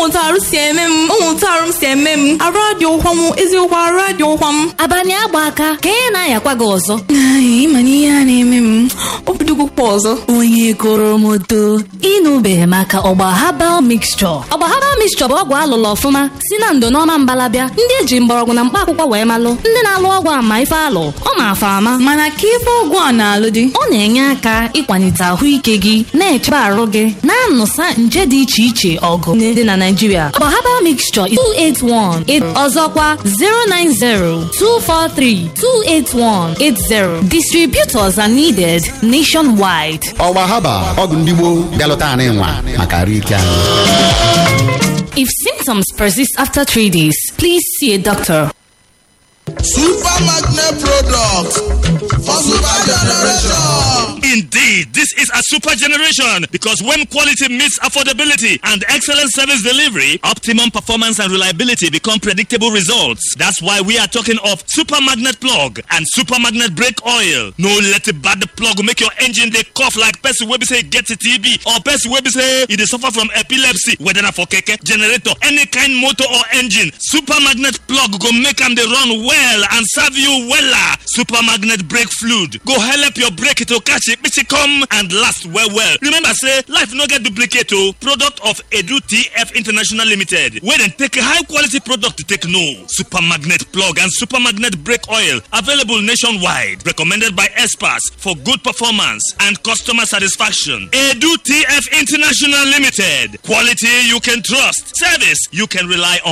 ụmụnta arụ si eme m ụmụnta arụ m si eme m arụ adị ụkwa m eziokwu arụ adị ụkwa m abalị agba aka ka ị na-ayakwa gị ọzọ Ai, ịma na ihe a na-eme m obidogokwa ọzọ onye goro m odo ịnụbeghị maka ọgba habal mixture ọgba habal mixture bụ ọgwụ alụlụ ọfụma si na ndo n'ọma mbalabịa ndị eji mgbọrọgwụ na mkpa akwụkwọ wee malụ ndị na-alụ ọgwụ ama ife alụ ọ ma afa ama mana ka ife ọgwụ a na-alụ dị ọ na-enye aka ịkwalite ahụike gị na-echebe arụ gị na-anụsa nje dị iche iche ọgụ dị na Naịjirịa ọgba habal mixture is 281 ọzọkwa 090 243 28180 distributors are needed nationwide ọgba haba ọgwụ ndị gboo bịalụta anyị nwa maka arụ ike anyị If symptoms persist after three days, please see a doctor. Super Magnet Product for Super Generation. Indeed, this is a super generation because when quality meets affordability and excellent service delivery, optimum performance and reliability become predictable results. That's why we are talking of Super Magnet Plug and Super Magnet Brake Oil. No let it bad the plug make your engine they cough like person wey be say get a TB or person wey be say e dey suffer from epilepsy whether na for keke, generator, any kind motor or engine. Super Magnet Plug go make am dey run well and serve you wella. Super Magnet Brake Fluid go help your brake to catch it it come and last well well. Remember say life no get duplicate o. Product of Edu TF International Limited wey dem take a high quality product to take know. Super Magnet Plug and Super Magnet Brake Oil available nationwide. Recommended by experts for good performance and customer satisfaction. Edu TF International Limited. Quality you can trust. Service you can rely on.